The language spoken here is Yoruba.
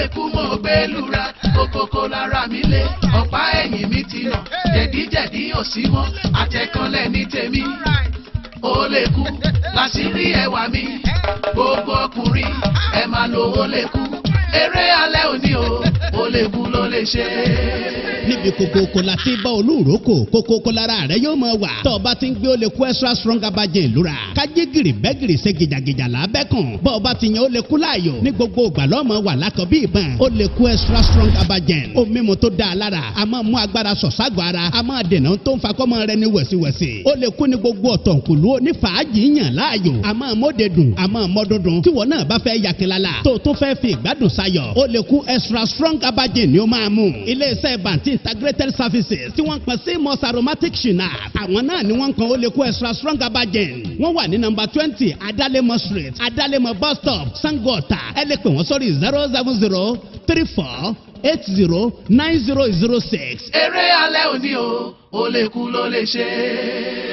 lè kú mo gbé lura kókókó lára mi lé ọ̀pá ẹ̀yìn mi ti nà jẹ̀díjẹ̀dí ò sí mọ́ àtẹ̀kànlẹ̀ ní tèmi ó lè kú láṣìírí ẹwà mi gbogbo ọkùnrin ẹ máa lo ó lè kú eré alẹ́ òní o ó lè kú ló lè ṣe é níbi kokoko la ti bá olúroko kokoko lára rẹ yóò máa wà tọ́ ọ bá ti ń gbé ó lè kú extra strong abajẹ́ ìlúra kájí gìrì bẹ́ gìrì ṣe gìjàgìjà lábẹ́ kàn bọ́ ọ bá ti yan ó lè kú láàyò ní gbogbo ìgbà lọ́mọ wà lákọ̀ bí ìbọn ó lè kú extra strong abajẹ́ ó mímu tó dáa lára a máa mú agbára sọ̀ságbọ̀ ara a máa dènà tó ń fa kọ́mọ rẹ ní wẹ̀síwẹ̀sì ó lè kú ní gbogbo ọ̀tọ̀nkùlú ní fàájì yàn láàyò a máa mọ́de dùn a máa mọ́ dundun tí wọn náà bá fẹ́ yakilala tó tó fẹ́ fi ìgbádùn sayọ̀ ó lè kú extra strong abajẹ́ ni ó máa mú iléeṣẹ́ bàǹtí integrated services tí wọ́n pẹ̀ sí mos aromatic shinap àwọn náà ni wọ́n kan ó lè kó extra strong abajen wọ́n wà ní nọmba twenty adalemo street adalemo bus stop sangota ẹ lè pè wọ́n sórí zero seven zero three four eight zero nine zero zero six. eré alẹ́ òní o ó lè kú ló lè ṣe é.